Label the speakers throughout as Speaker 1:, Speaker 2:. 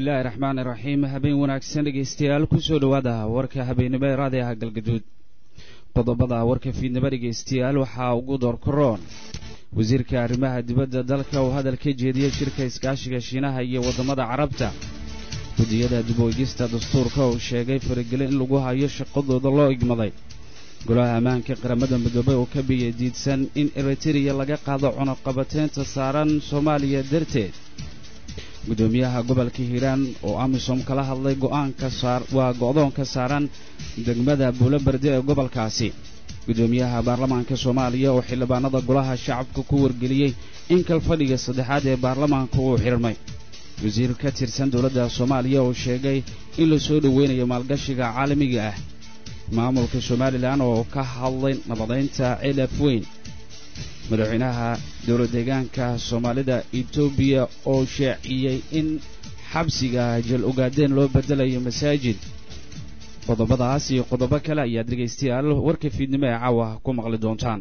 Speaker 1: bismillaahi raxmaani raxiim habeen wanaagsan dhegeystayaal kusoo dhowaada warka habeenimo ee raadiaha galgaduud qodobada warka fiidnimo dhegeystayaal waxaa ugu doorkaroon wasiirka arrimaha dibadda dalka uu hadal ka jeediyey shirka iskaashiga shiinaha iyo waddamada carabta guddiyada dib u egista dastuurka uu sheegay faragelin in lagu hayo shaqadooda loo igmaday golaha ammaanka qaramada midoobey oo ka biya diidsan in eritereya laga qaado cunuqabateynta saaran soomaaliya darteed guddoomiyaha gobolka hiiraan oo amisom kala hadlay go'aanka waa go'doonka saaran degmada buulo berde ee gobolkaasi guddoomiyaha baarlamaanka soomaaliya oo xildhibaanada golaha shacabka ku wargeliyey in kalfadhiga saddexaad ee baarlamaanka uu xidhmay wasiir ka tirsan dowladda soomaaliya oo sheegay in la soo dhoweynayo maalgashiga caalamiga ah maamulka somalilan oo ka hadlay nabadaynta cilaf weyn madaxweynaha dowlad deegaanka soomaalida etoobiya oo shaaciyey in xabsiga jal ogaadeen loo beddelayo masaajid qodobadaas iyo qodobo kale ayaad dhegaystayaal warka fiidnimo ee caawa ku maqli doontaan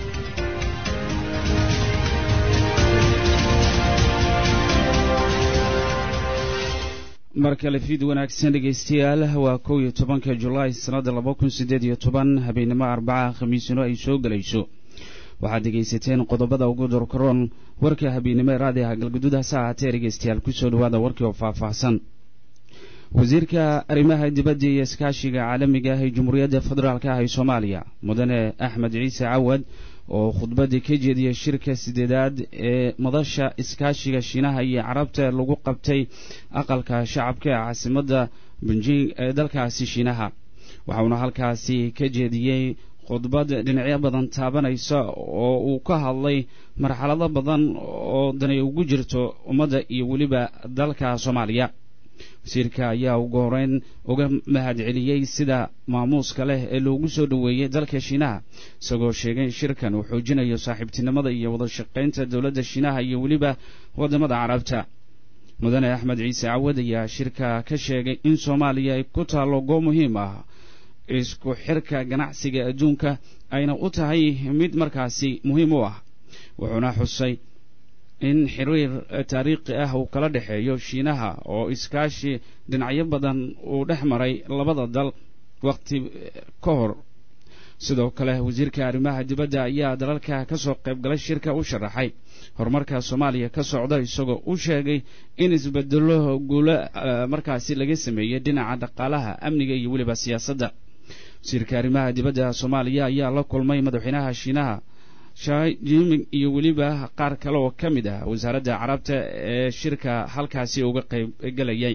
Speaker 1: mar kale fiid wanaagsan dhegaystayaal waa kow iyo tobanka julaay sannadda laba kun siddeed iyo toban habeenimo arbaca khamiisino ay soo gelayso waxaad dhegaysateen qodobada ugu dorkaroon warka habeennimo ee raadiaha galgaduud hase ahaatee dhegaystayaal kusoo dhowaada warkii oo faahfaahsan wasiirka arrimaha dibadda iyo iskaashiga caalamiga ah ee jamhuuriyadda federaalk ah ee soomaaliya mudane axmed ciise cawad oo khudbadii ka jeediyey shirka sideedaad ee madasha iskaashiga shiinaha iyo carabta lagu qabtay aqalka shacabka ee caasimadda benjing ee dalkaasi shiinaha waxauna halkaasi ka jeediyey khudbad dhinacyo badan taabanaysa oo uu ka hadlay marxalado badan oo dani ugu jirto ummadda iyo weliba dalka soomaaliya wasiirka ayaa ugu horeyn uga mahad celiyey sida maamuuska leh ee loogu soo dhoweeyey dalka shiinaha isagoo sheegay in shirkan uu xoojinayo saaxiibtinimada iyo wada shaqaynta dowladda shiinaha iyo weliba waddamada carabta mudane axmed ciise cawad ayaa shirka ka sheegay in soomaaliya ay ku taallo goob muhiim ah isku xirka ganacsiga adduunka ayna u tahay mid markaasi muhiim u ah wuxuuna xusay in xiriir taariikhi ah uu kala dhexeeyo shiinaha oo iskaashi dhinacyo badan uu dhex maray labada dal wakhti ka hor sidoo kale wasiirka arrimaha dibadda ayaa dalalka ka soo qaybgalay shirka u sharaxay horumarka soomaaliya ka socda isagoo u sheegay in isbedelo guulo markaasi laga sameeyey dhinaca dhaqaalaha amniga iyo weliba siyaasadda wasiirka arrimaha dibadda soomaaliya ayaa la kulmay madaxweynaha shiinaha shai jiming iyo weliba qaar kale oo ka mid ah wasaaradda carabta ee shirka halkaasi uga qaybgelayay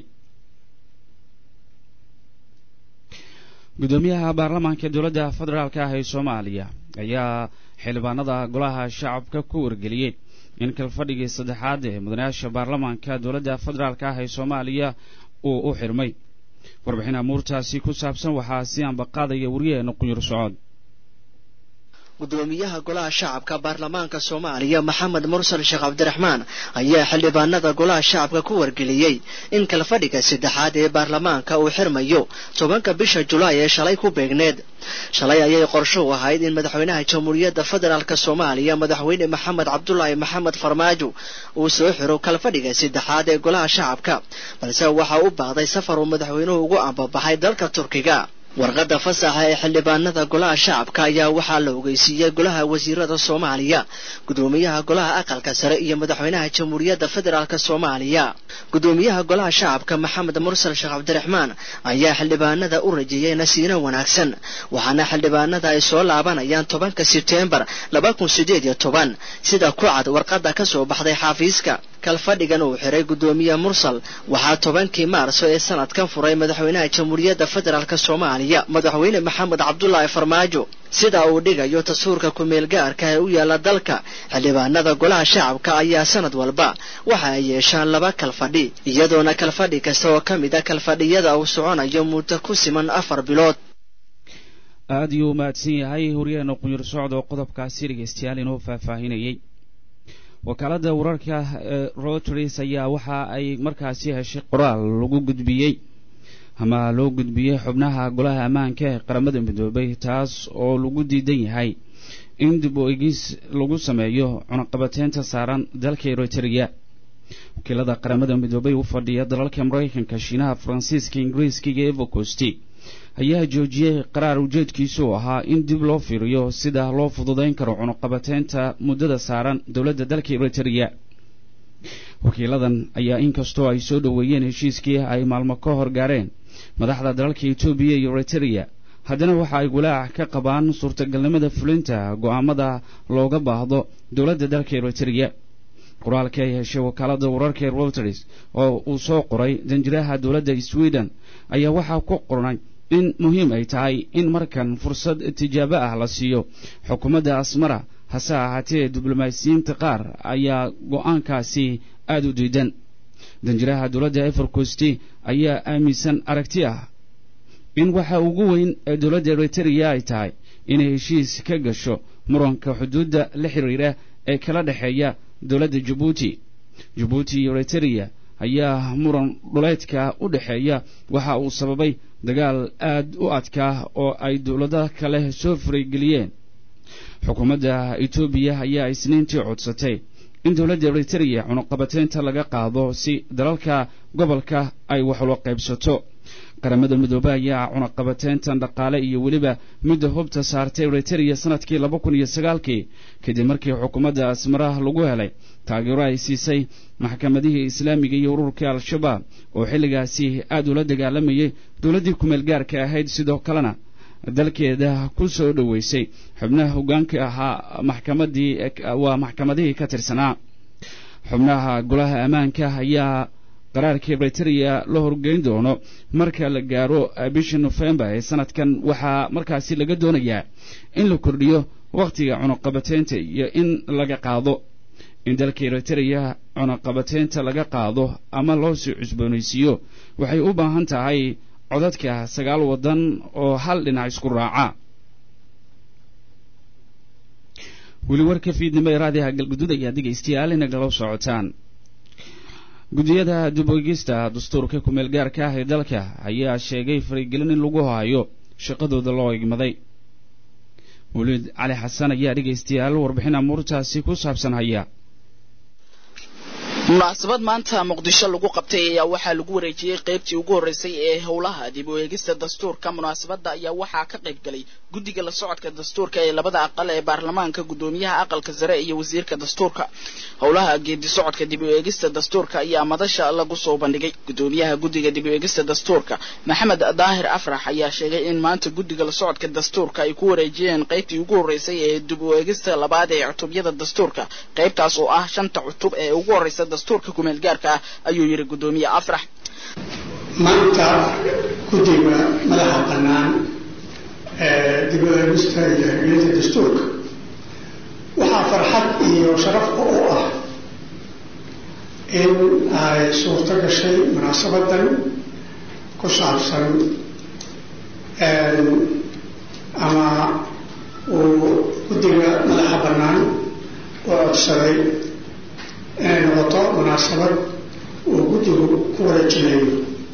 Speaker 1: guddoomiyaha baarlamaanka dowladda federaalk ah ee soomaaliya ayaa xildhibaanada golaha shacabka ku wargeliyey in kalfadhigii saddexaad ee mudanayaasha baarlamaanka dowladda federaalk ah ee soomaaliya uu u xirmay warbixin amuurtaasi ku saabsan waxaa si ambaqaadaya wariyaheena quyur socod
Speaker 2: gudoomiyaha golaha shacabka baarlamaanka soomaaliya maxamed mursal sheekh cabdiraxmaan ayaa xildhibaanada golaha shacabka ku wargeliyey in kalfadhiga saddexaad ee baarlamaanka uu xirmayo tobanka bisha julaay ee shalay ku beegneed shalay ayay qorsho u ahayd in madaxweynaha jamhuuriyadda federaalk soomaaliya madaxweyne maxamed cabdulaahi maxamed farmaajo uu soo xiro kalfadhiga saddexaad ee golaha shacabka balse waxa u baahday safar uu madaxweynuhu ugu ambabaxay dalka turkiga warqadda fasaxa ee xildhibaanada golaha shacabka ayaa waxaa la ogeysiiyey golaha wasiirada soomaaliya gudoomiyaha golaha aqalka sare iyo madaxweynaha jamhuuriyadda federaalk soomaaliya gudoomiyaha golaha shacabka maxamed mursal sheekh cabdiraxmaan ayaa xildhibaanada u rajeeyey nasiino wanaagsan waxaana xildhibaanada ay soo laabanayaan tobanka sebteembar laba kun sideed iyo toban sida ku cad warqadda ka soo baxday xafiiska kalfadhigan uu xiray gudoomiye mursal waxaa tobankii maarso ee sanadkan furay madaxweynaha jamhuuriyadda federaalk soomaaliya madaxweyne maxamed cabdulaahi farmaajo sida uu dhigayo tasuurka kumeel gaarka ee u yaala dalka xildhibaanada golaha shacabka ayaa sanad walba waxa ay yeeshaan laba kalfadhi iyadoona kalfadhi kasta oo ka mid a kalfadhiyada uu soconayo muddo ku siman afar bilood
Speaker 1: aad ayuu u mahadsan yahay horyaheena qunyur socod oo qodobkaasi dhegeystayaal inoo faahfaahinayey wakaaladda wararka ee routers ayaa waxa ay markaasi heshay qoraal lagu gudbiyey ama loo gudbiyey xubnaha golaha ammaanka ee qaramada midoobay taas oo lagu diidan yahay in dib u egis lagu sameeyo cunaqabateynta saaran dalka eritrea wakiilada qaramada midoobay u fadhiya dalalka maraykanka shiinaha faransiiska ingiriiska iyo evocosti ayaa joojiyey qaraar ujeedkiisu ahaa in dib loo fiiriyo sida loo fududayn karo cunuqabateynta muddada saaran dowladda dalka eritrea wakiiladan ayaa inkastoo ay soo dhoweeyeen heshiiskii ay maalmo ka hor gaareen madaxda dalalka etoobiya iyo eritrea haddana waxa ay walaac ka qabaan suurtagalnimada fulinta go'aamada looga baahdo dowladda dalka eritrea qoraalka ay heshay wakaalada wararka reuters oo uu soo qoray danjiraha dowladda sweden ayaa waxaa ku qornay in muhiim ay tahay in markan fursad tijaabo ah la siiyo xukuumadda asmara hase ahaatee diblomaasiyiinta qaar ayaa go'aankaasi aada u diidan danjiraha dowladda efercosti ayaa aaminsan aragti ah in waxa ugu weyn ee dowladda eritrea ay tahay inay heshiis ka gasho muranka xuduudda la xiriira ee kala dhexeeya dowladda jabuuti jabuuti iyo eritrea ayaa muran dhuleedka u dhexeeya waxa uu sababay dagaal aad u adkaa oo ay dowlado kale soo farageliyeen xukuumadda etoobiya ayaa isniintii codsatay in dowladda eritrea cunuqabateynta laga qaado si dalalka gobolka ay wax ula qaybsato qaramada midoobe ayaa cunuqabateyntan dhaqaale iyo weliba midda hubta saartay eritrea sanadkii laba kun iyo sagaalkii kadib markii xukuumadda asmaraha lagu helay taageero ay siisay maxkamadihii islaamiga iyo ururkii al-shabaab oo xilligaasi aad ula dagaalamayay dowladdii kumeel gaarka ahayd sidoo kalena dalkeeda ku soo dhoweysay xubnaha hoggaanka ahaa maxkamadii waa maxkamadihii ka tirsanaa xubnaha golaha ammaanka ayaa qaraarka eritrea la horgeyn doono marka la gaaro bisha nofembar ee sanadkan waxaa markaasi laga doonayaa in la kordhiyo wakhtiga cunuqabateynta iyo in laga qaado in dalka eritrea cunuqabateynta laga qaado ama loo sii cusboonaysiiyo waxay u baahan tahay codadka sagaal waddan oo hal dhinac isku raaca weli warka fiidnimo ee raadiyaha galguduud ayaa dhegaystayaal inagala socotaan guddiyada dib-oegista dastuurka kumeel gaarka ah ee dalka ayaa sheegay faragelin in lagu hayo shaqadooda loo igmaday weliid cali xasan ayaa dhegaystayaal warbixin amuurtaasi ku saabsan haya
Speaker 3: munaasabad maanta muqdisho lagu qabtay ayaa waxaa lagu wareejiyey qaybtii ugu horreysay ee howlaha dib u eegista dastuurka munaasabadda ayaa waxaa ka qayb galay guddiga la socodka dastuurka ee labada aqal ee baarlamaanka guddoomiyaha aqalka sare iyo wasiirka dastuurka howlaha geedi socodka dib u eegista dastuurka ayaa madasha lagu soo bandhigay guddoomiyaha guddiga dib u eegista dastuurka maxamed daahir afrax ayaa sheegay in maanta guddiga la socodka dastuurka ay ku wareejiyeen qaybtii ugu horreysay ee dib u eegista labaad ee cutubyada dastuurka qaybtaas oo ah shanta cutub ee ugu horreysa dastuurka kumeel gaarka ah ayuu yidhi guddoomiye afrax
Speaker 4: maanta guddiga madaxa bannaan ee dib u eegista iyo hirgelinta dastuurka waxaa farxad iyo sharaf u ah in ay suurto gashay munaasabadan ku saabsan ama uu guddiga madaxa bannaan u codsaday inay noqoto munaasabad uu guddigu ku wareejinayo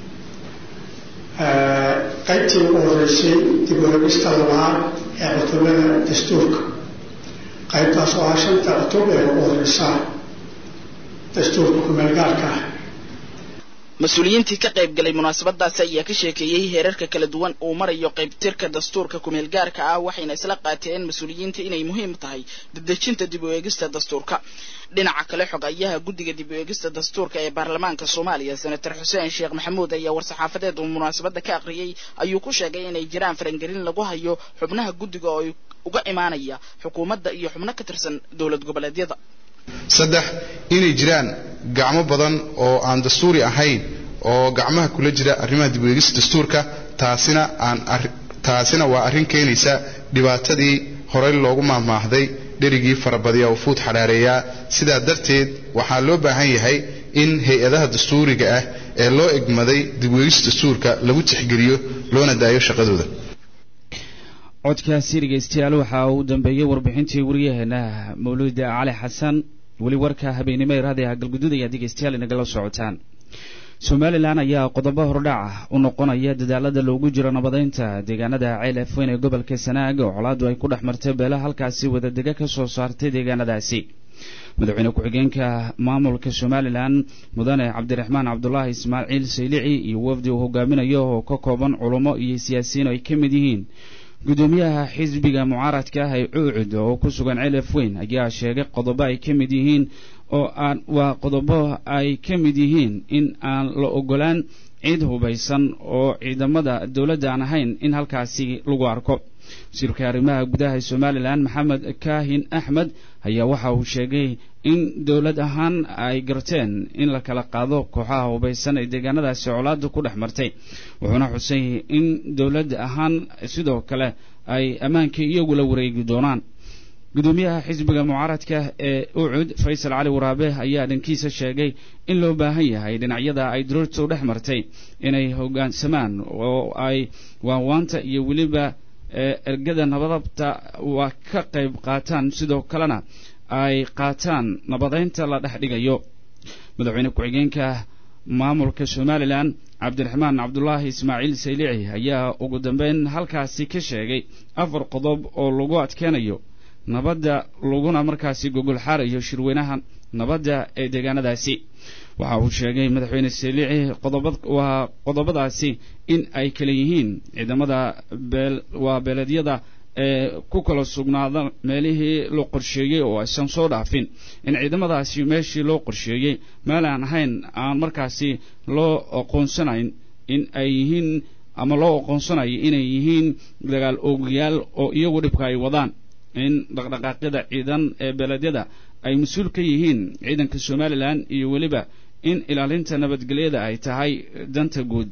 Speaker 4: qaybtii ugu horreysay dib u eegista labaad ee cutubada dastuurka qaybtaas oo ah shanta cutub ee ugu horreysa dastuurka kumeelgaarka ah
Speaker 3: mas-uuliyiintii ka qayb galay munaasabadaasi ayaa ka sheekeeyey heerarka kala duwan uu marayo qaybtirka dastuurka kumeel gaarka ah waxayna isla qaateen mas-uuliyiinta inay muhiim tahay dadejinta dib u eegista dastuurka dhinaca kale xogayaha guddiga dib u eegista dastuurka ee baarlamaanka soomaaliya senator xuseen sheekh maxamuud ayaa war-saxaafadeed uu munaasabadda ka aqriyey ayuu ku sheegay inay jiraan farangelin lagu hayo xubnaha guddiga oo uga imaanaya xukuumadda iyo xubno ka tirsan dowlad goboleedyada
Speaker 5: saddex inay jiraan gacmo badan oo aan dastuuri ahayn oo gacmaha kula jira arrimaha dib u eegista dastuurka taasina aan taasina waa arrin keenaysa dhibaatadii horey loogu maahmaahday dherigii farabadiya oo fuud xadhaareeyaa sidaa darteed waxaa loo baahan yahay in hay-adaha dastuuriga ah ee loo egmaday dib u eegista dastuurka lagu tixgeliyo loona daayo shaqadooda
Speaker 1: codkaasi dhegaystayaal waxaa uu dambeeyey warbixintii wariyaheena mawluuda cali xasan weli warka habeenimo ee raadiyaha galguduud ayaa dhegaystayaal inagala socotaan somalilan ayaa qodobo hordhac ah u noqonaya dadaalada loogu jiro nabadeynta deegaanada ceel afweyn ee gobolka sanaag oo colaadu ay ku dhex martay beelaha halkaasi wadadega ka soo saartay deegaanadaasi madaxweyne ku-xigeenka maamulka somalilan mudane cabdiraxmaan cabdulaahi ismaaciil saylici iyo wafdi uu hogaaminayo oo ka kooban culummo iyo siyaasiyiin ay ka mid yihiin gudoomiyaha xisbiga mucaaradka ah ee cuucud oo ku sugan celef weyn ayaa sheegay qodobo ay ka mid yihiin oo aan waa qodobo ay ka mid yihiin in aan la ogolaan ciid hubaysan oo ciidamada dowladda aan ahayn in halkaasi lagu arko wasiirka arrimaha gudaha ee somalilan maxamed kaahin axmed ayaa waxa uu sheegay in dowlad ahaan ay garteen in la kala qaado kooxaha hubaysan ee deegaanadaasi colaada ku dhex martay wuxuuna xusay in dowlad ahaan sidoo kale ay ammaankii iyagu la wareegi doonaan gudoomiyaha xisbiga mucaaradka ee ucud faysal cali waraabe ayaa dhankiisa sheegay in loo baahan yahay dhinacyada ay duroortu dhex martay inay hoggaansamaan oo ay waanwaanta iyo weliba ergada nabadabta waa ka qayb qaataan sidoo kalena ay qaataan nabadeynta la dhex dhigayo madaxweyne ku-xigeenka maamulka somalilan cabdiraxmaan cabdulaahi ismaaciil saylici ayaa ugu dambeyn halkaasi ka sheegay afar qodob oo lagu adkeenayo nabadda laguna markaasi gogol xaarayo shirweynaha nabadda ee deegaanadaasi waxa uu sheegay madaxweyne saylici qodoba waa qodobadaasi in ay kala yihiin ciidamada beel waa beeleedyada ee ku kala sugnaada meelihii loo qorsheeyey oo aysan soo dhaafin in ciidamadaasi meeshii loo qorsheeyey meel aan ahayn aan markaasi loo aqoonsanayn in ay yihiin ama loo aqoonsanayo inay yihiin dagaal oogayaal oo iyagu dhibka ay wadaan in dhaqdhaqaaqyada ciidan ee beeleedyada ay mas-uul ka yihiin ciidanka somalilan iyo weliba in ilaalinta nabadgelyada ay tahay danta guud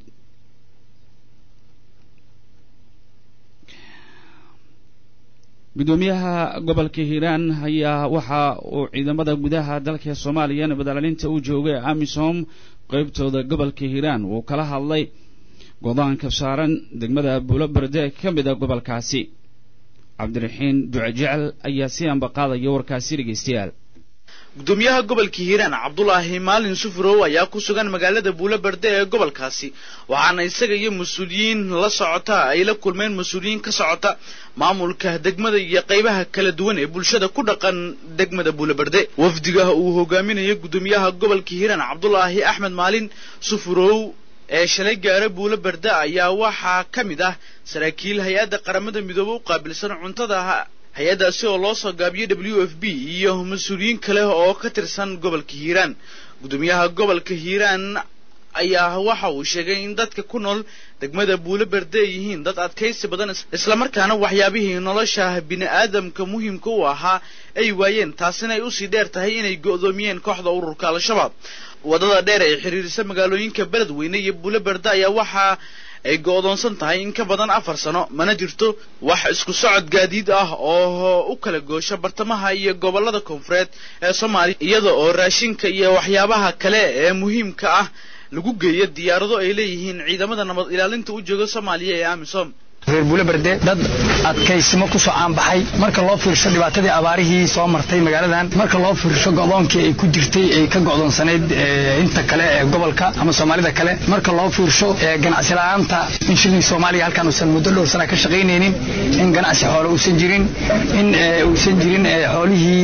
Speaker 1: gudoomiyaha gobolka hiiraan ayaa waxa uu ciidamada gudaha dalka soomaaliya nabadilaalinta u joogay amisom qeybtooda gobolka hiiraan uu kala hadlay godaanka saaran degmada buulo berde ka mid a gobolkaasi cabdiraxiin ducejecel ayaa si ambaqaadaya warkaasi dhegeystayaal
Speaker 6: gudoomiyaha gobolka hiiraan cabdulaahi maalin sufurow ayaa ku sugan magaalada buulo berde ee gobolkaasi waxaana isaga iyo mas-uuliyiin la socota ay la kulmeen mas-uuliyiin ka socota maamulka degmada iyo qaybaha kala duwan ee bulshada ku dhaqan degmada buulo berde wafdiga uu hogaaminayo gudoomiyaha gobolka hiiraan cabdulaahi axmed maalin sufurow ee shalay gaara buulo berde ayaa waxaa ka mid ah saraakiil hay-adda qaramada midoobe u qaabilsan cuntada hay-addaasi oo loo soo gaabiyey w f b iyo mas-uuliyiin kale oo ka tirsan gobolka hiiraan gudoomiyaha gobolka hiiraan ayaa waxa uu sheegay in dadka ku nool degmada buulo berde ay yihiin dad adkaysi badan islamarkaana waxyaabihii nolosha bini-aadamka muhiimka u ahaa ay waayeen taasina ay usii dheer tahay inay go'doomiyeen kooxda ururka al-shabaab waddada dheer ee xiriirisa magaalooyinka beledweyne iyo buulo berde ayaa waxaa ay go'doonsan tahay in ka badan afar sano mana jirto wax isku socod gaadiid ah oo u kala goosha bartamaha iyo gobollada koonfureed ee soomaaliya iyada oo raashinka iyo waxyaabaha kale ee muhiimka ah lagu geeyo diyaarado ay leeyihiin ciidamada nabad ilaalinta u jooga soomaaliya ee amisom
Speaker 7: reer buule berde dad adkaysimo ku soo caanbaxay marka loo fiirsho dhibaatadii abaarihii soo martay magaaladan marka loo fiirsho go'doonkii ay ku jirtay ay ka go'doonsanayd inta kale ee gobolka ama soomaalida kale marka loo fiirsho ganacsi la'aanta in shilin soomaaliya halkan uusan muddo dhowr sana ka shaqaynaynin in ganacsi xoole uusan jirin in uusan jirin xoolihii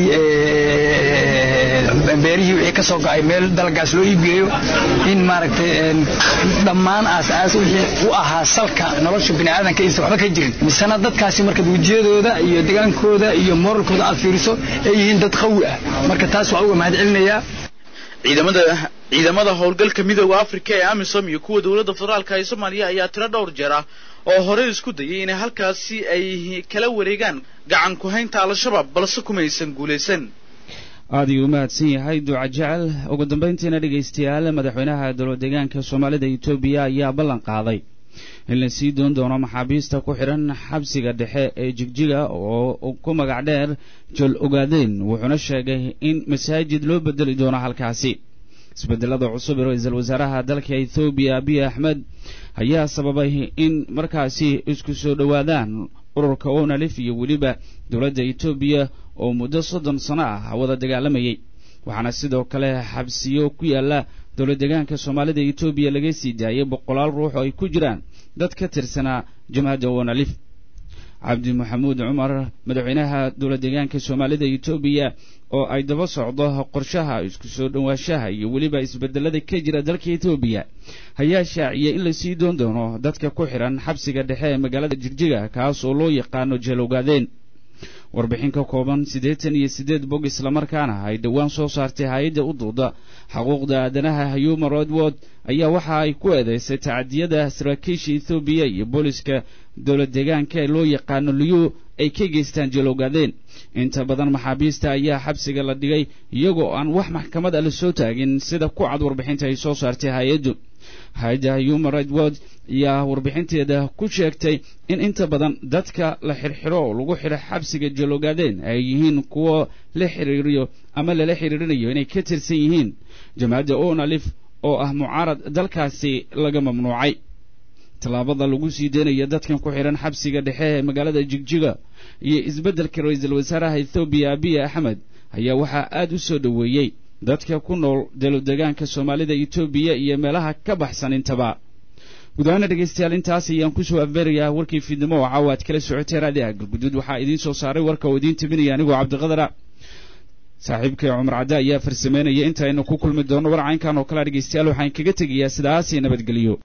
Speaker 7: beerihii wixii ka soo go'ay meel dalagaas loo iibgeeyo in maaragtay dhammaan aas-aas wixii u ahaa salka nolosha bini'aadanka aysan waxba ka jirin misena dadkaasi markaad wejiyadooda iyo degaankooda iyo moralkooda aad fiiriso ay yihiin dad qawi ah marka taas waxaa uga mahad celinayaa
Speaker 6: ciidamada ciidamada howlgalka midooda afrika ee amisom iyo kuwa dowladda federaalka ee soomaaliya ayaa tiro dhowr jeer ah oo horey isku dayay inay halkaasi ay kala wareegaan gacan ku-haynta al-shabaab balse kumaysan guulaysan
Speaker 1: aad ayuu u mahadsan yahay duca jecel ugu dambayntiina dhegaystayaal madaxweynaha dowlad deegaanka soomaalida etoobiya ayaa ballan qaaday in la sii doon doono maxaabiista ku xidhan xabsiga dhexe ee jigjiga oo ku magac dheer jol ogaadeen wuxuuna sheegay in masaajid loo bedeli doono halkaasi isbedelada cusub ee ra-iisul wasaaraha dalka ethoobiya abiy axmed ayaa sababay in markaasi isku soo dhowaadaan ururka onalif iyo weliba dowladda etoobiya oo muddo soddon sano ah wada dagaalamayay waxaana sidoo kale xabsiyo ku yaalla dowlad deegaanka soomaalida etoobiya laga sii daayay boqolaal ruux oo ay ku jiraan dad ka tirsanaa jamhadda onalif cabdi maxamuud cumar madaxweynaha dowlad deegaanka soomaalida etoobiya oo ay daba socdo qorshaha isku soo dhowaanshaha iyo weliba isbedelada ka jira dalka etoobiya ayaa shaaciyey in lasii doon doono dadka ku xidhan xabsiga dhexe ee magaalada jigjiga kaas oo loo yaqaano jeelowgaadeen warbixin ka kooban siddeetan iyo siddeed bog islamarkaana ay dhowaan soo saartay hay-adda u duuda xuquuqda aadanaha human rights watch ayaa waxa ay ku eedeysay tacadiyada saraakiisha ethoobiya iyo booliska dowlad deegaanka ee loo yaqaano liyu ay ka geystaan jelowgaadeen inta badan maxaabiista ayaa xabsiga la dhigay iyagoo aan wax maxkamad ah la soo taagin sida ku cad warbixinta ay soo saartay hay-addu hay-adda human rights watch ayaa warbixinteeda ku sheegtay in inta badan dadka la xirxiro oo lagu xidho xabsiga jaloogaadeen ay yihiin kuwo la xiriiriyo ama lala xiriirinayo inay ka tirsan yihiin jamaacadda onalif oo ah mucaarad dalkaasi laga mamnuucay tallaabada lagu sii deynayo dadkan ku xidhan xabsiga dhexe ee magaalada jigjiga iyo isbeddelka ra-iisul wasaaraha ethoobiya abiy axmed ayaa waxaa aad u soo dhoweeyey dadka ku nool dalodegaanka soomaalida etoobiya iyo meelaha ka baxsan intaba gudahaana dhegaystayaal intaas ayaan kusoo afbeerayaa warkii fiidnimo oo caawa aad kala socotay raadiha galguduud waxaa idiin soo saaray warka oo idiin tabinaya anigoo cabdiqadara saaxiibkay cumar cadde ayaa farsameynaya intaaynu ku kulmi doonno war caynkan oo kalea dhegaystayaal waxaan kaga tegayaa sidaasii nabadgeliyo